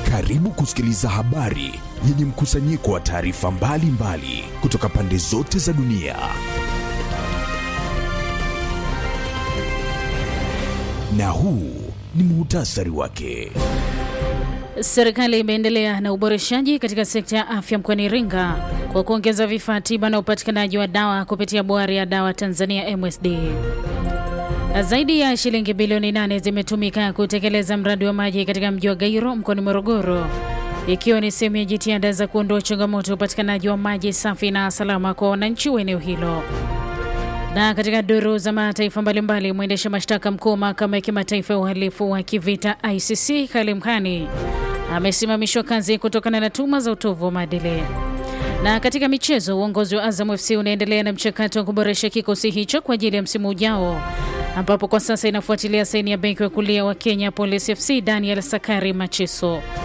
Karibu kusikiliza habari yenye mkusanyiko wa taarifa mbalimbali kutoka pande zote za dunia. Na huu ni muhtasari wake. Serikali imeendelea na uboreshaji katika sekta ya afya mkoani Iringa kwa kuongeza vifaa tiba na upatikanaji wa dawa kupitia boari ya dawa Tanzania MSD. Zaidi ya shilingi bilioni nane zimetumika kutekeleza mradi wa maji katika mji wa Gairo mkoani Morogoro, ikiwa ni sehemu ya jitihada za kuondoa changamoto ya upatikanaji wa maji safi na salama kwa wananchi wa eneo hilo. Na katika duru za mataifa mbalimbali, mwendesha mashtaka mkuu wa mahakama ya kimataifa ya uhalifu wa kivita ICC Karim Khan amesimamishwa kazi kutokana na tuma za utovu wa maadili. Na katika michezo, uongozi wa Azam FC unaendelea na mchakato wa kuboresha kikosi hicho kwa ajili ya msimu ujao, ambapo kwa sasa inafuatilia saini ya beki wa kulia wa Kenya Police FC Daniel Sakari Machiso.